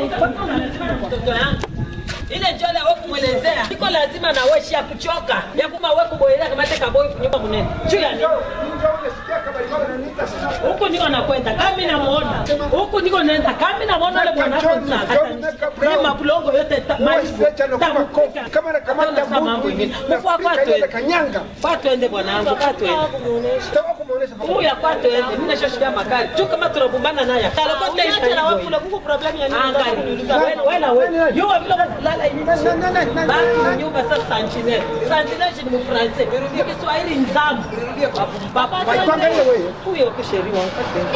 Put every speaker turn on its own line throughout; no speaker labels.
mtoto yangu ile njole we kumwelezea iko lazima na we shia kuchoka ya kuma we kuboelea kamate kaboi kunyumba munene juu ya nini huku niko nakwenda kama mimi namuona huku niko naenda kama mimi namuona ile bwana wako ni mabulongo yote ta- maibu tamu mambo ingine mfua kwa twende kwa twende bwanangu kwa twende Uya kwa twende mimi nashoshikia makali tu kama tunabumbana naye kala kwa taifa hivyo
kuko problem ya nini?
Angali, wala wewe. Yuwa vile kulala hivi. Baki nyumba sasa sanchine. Sanchine ni mfranse. Ni Kiswahili nzamu. Baba.
Waipanga ile wewe.
Huyo kusheri wangu.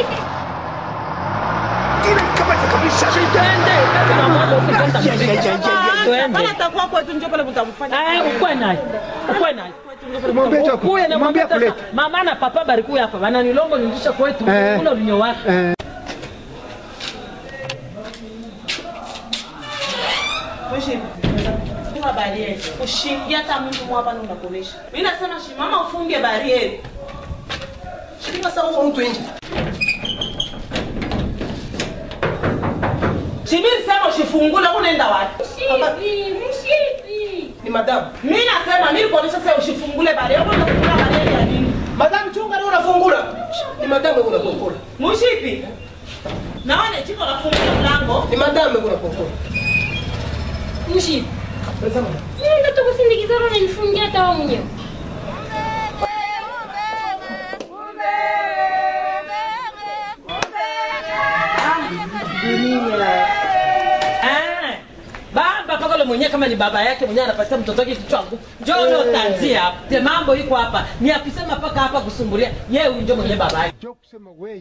Kama atakuwa kwetu njoo pale mtamfanya.
ukwe naye ukwe naye
Mwambie tu aku-
Ukuye na
mwambie
mwambie
akulete.
sasa, mama na papa barikuya hapa bananilongo nirudisha kwetu
Eh.
ule ulinyo wake
Funga barieri. Ushiingia hata mtu mwapa na unakonesha. Mimi nasema shimama ufunge barieri. Shika sasa huko mtu nje. Shibiri sema ushifungule unaenda wapi? Ni madamu. Mimi nasema mimi kuonesha sasa ushifungule barieri. Wewe unafungula barieri ya nini? Madamu chunga leo unafungula. Ni madamu wewe unafungula. Mushipi. Naona chiko nafungula mlango. Ni madamu wewe unafungula.
Mshi. Mimi ndo tukusindikiza na nifungia hata wewe mwenyewe.
Eh, baba paka ule mwenyewe kama ni baba yake mwenyewe anapatia mtoto wake kichwa ngumu. Njoo leo tanzia hapa. Te mambo iko hapa. Ni akusema paka hapa kusumbulia. Yeye huyu ndio mwenyewe baba yake.
Jo kusema weye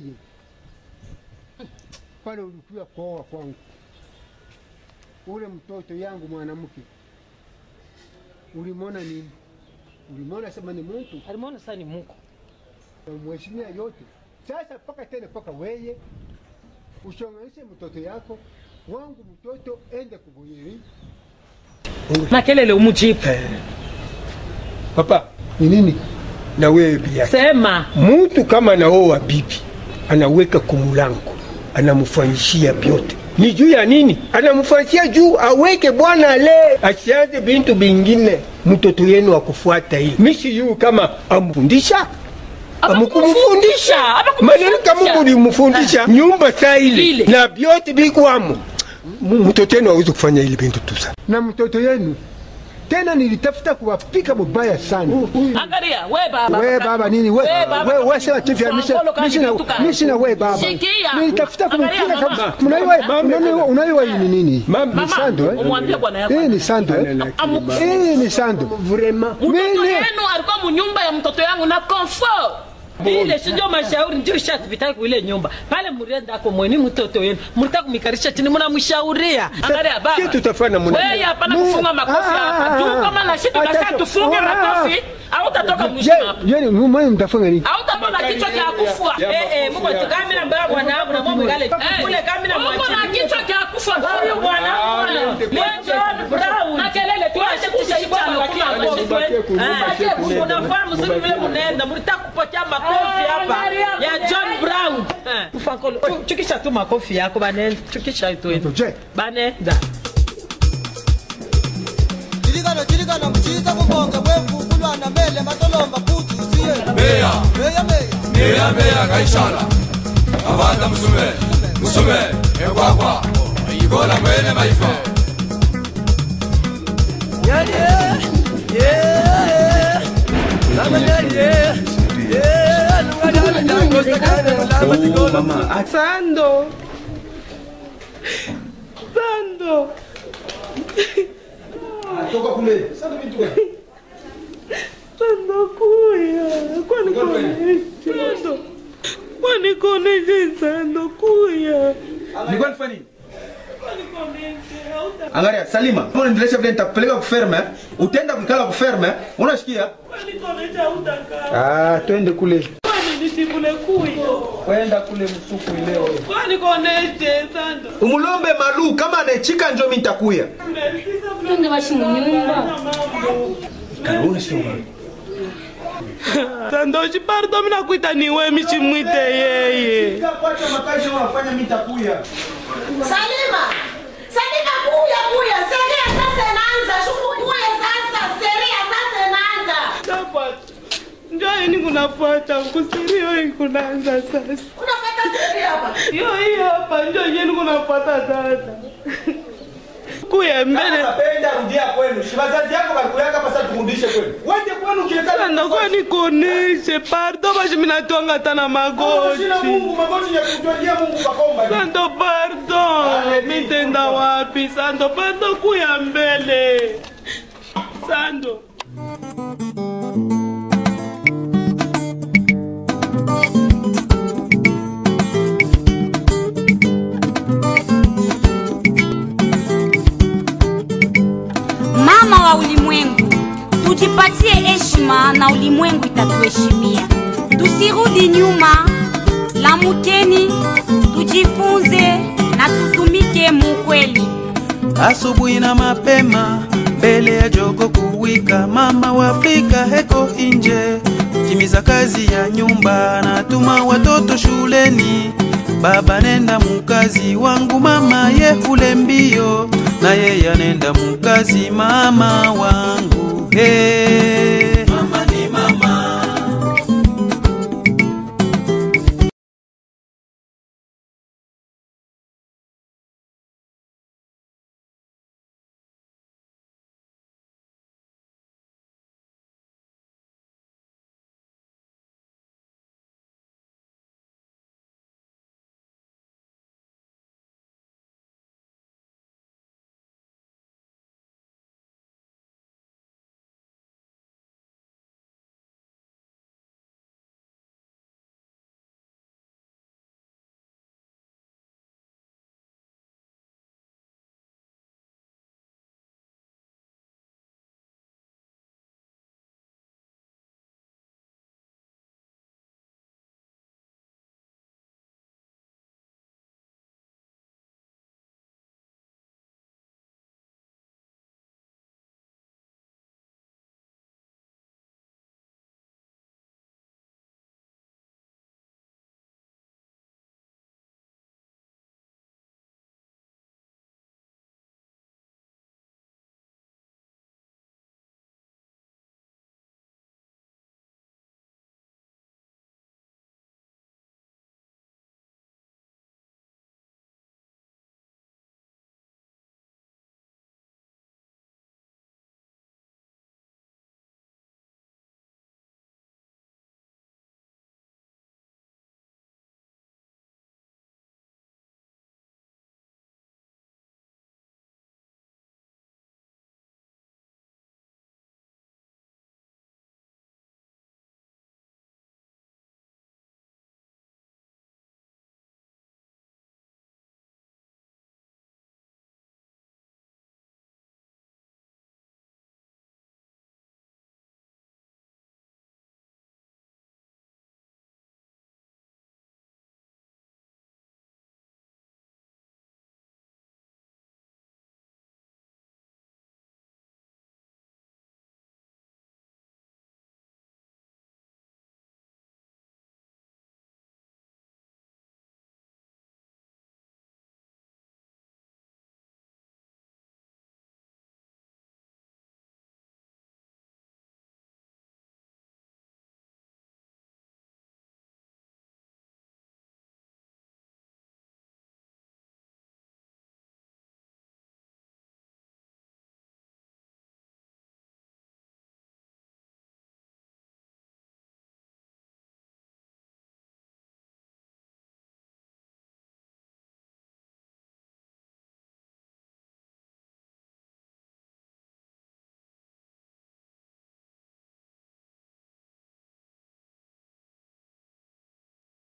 pale ulikuja kuoa kwangu, ule mtoto yangu mwanamke ulimwona nini? Ulimwona sema ni mtu
Alimuona sasa ni Mungu.
mheshimia yote. Sasa paka tena paka weye ushonganishe mtoto yako wangu mtoto ende kubuyiri
Na kelele umujibu.
Papa,
ni nini?
na wewe pia,
Sema.
mtu kama anaoa bibi anaweka kumulango, anamfanyishia vyote ni juu ya nini? Anamfanyishia juu aweke bwana le, asianze bintu bingine, mtoto yenu akufuata hii mishi yu kama amfundisha amukumfundisha maneno kama mulimfundisha nyumba saa ile
Ile.
na vyote bikwamo, M- mtoto yenu awezi kufanya ile bintu tusa
Na mtoto yenu tena nilitafuta kuwapika mubaya sana.
Angalia, we baba.
We baba nini we
We baba,
we we sema chifu ya misha
Mfangolo kama
misha
kitu kama.
misha na we baba
Shikia.
nilitafuta
Angalia,
kumpiga
mama.
kama unaiwa unaiwa unaiwa hii ni nini
Mama.
ni sando eh
Umwambie bwana yako.
hii ni sando eh hii ni sando
vraiment
Mtoto
Mimi-
yenu alikuwa munyumba ya mtoto yangu na comfort. Ile si ndio mashauri ndio shatupita kwa ile nyumba. Pale mlienda ako mweni mtoto yenu. Mlitaka kumikarisha chini mnamshauria. Angalia baba.
kitu tafanya muna
Wewe hapana
Mu-
kufunga makofi
Ah, ah,
hapa.
ah,
Juu
ah.
kama na shida
Acha
kasa
tu-
tufunge
Ah, ah,
makofi. Au utatoka mwisho
Je-
hapa.
je ni mwe mtafunga nini
Au utapona kichwa cha kufua.
Ya
Eh eh,
makofi
Mungu
ya-
tukamina mbaya bwana wangu na mambo gale. Kule kamina mwachi. Mbona kichwa cha kufa? Huyu bwana wangu. John Brown. Na kelele tu acha kushibana kwa kila makofi. Unafahamu sisi vile mnaenda mlitaka kupokea makofi hapa ya John Brown. Eh, Tufankolo. Chukisha tu makofi yako bane. Chukisha tu.
je
Banenda.
Chiligano chiligano mchiza kubonga bwevukulwana mele matolomba futhi usiye meya meya meya
meya meya kaishala avanda musume musume ekwakwa ikola mwene maifa
Sando. Sando. Sando kuya. Kwani koneshe. Sando. Kwani koneshe Sando kuya.
Nilikuwa nifanya nini? Angalia Salima, kama unaendelesha vile nitakupeleka kuferme, utaenda kuikala kuferme, unasikia?
Kwani koneshe hautakaa.
ah twende kule
Kwani nisibule kuya.
Kwenda kule msuku leo.
Kwani koneshe Sando.
Umulombe malu kama anachika njo mimi nitakuya.
Twende basi munyumba.
Karibuni sio
Sandoshi pardo mina kuita niwe michimwite yeye.
Kwacha makazi unafanya mimi nitakuya.
Salima
inaanza shukukue sasa seria sasa inaanza
Ndio yani kunafuata kusirio hii kunaanza sasa.
unafuata seria hapa
Hiyo hiyo hapa ndio yenu kunafuata sasa. Kuya mbele.
Napenda rudia kwenu. Si wazazi yako balikuyaka hapa sasa tukurudishe kwenu. Wende kwenu
Sasa
ukiekana.
ndakuwa nikoneshe pardo bashi minatwanga hata na magoti.
Shina Mungu magoti ya kutwalia Mungu bakomba.
Santo pardon, mitenda wapi? Santo pardon, kuya mbele. Santo.
Mama wa ulimwengu, tujipatie heshima na ulimwengu itatuheshimia. Tusirudi nyuma, lamukeni, tujifunze na tutumike mukweli.
asubuhi na mapema mbele ya jogo kuwika, mama wa Afrika heko inje, timiza kazi ya nyumba, natuma watoto shuleni, baba nenda mukazi wangu, mama ye ule mbio, na yeye anenda mukazi, mama wangu hey.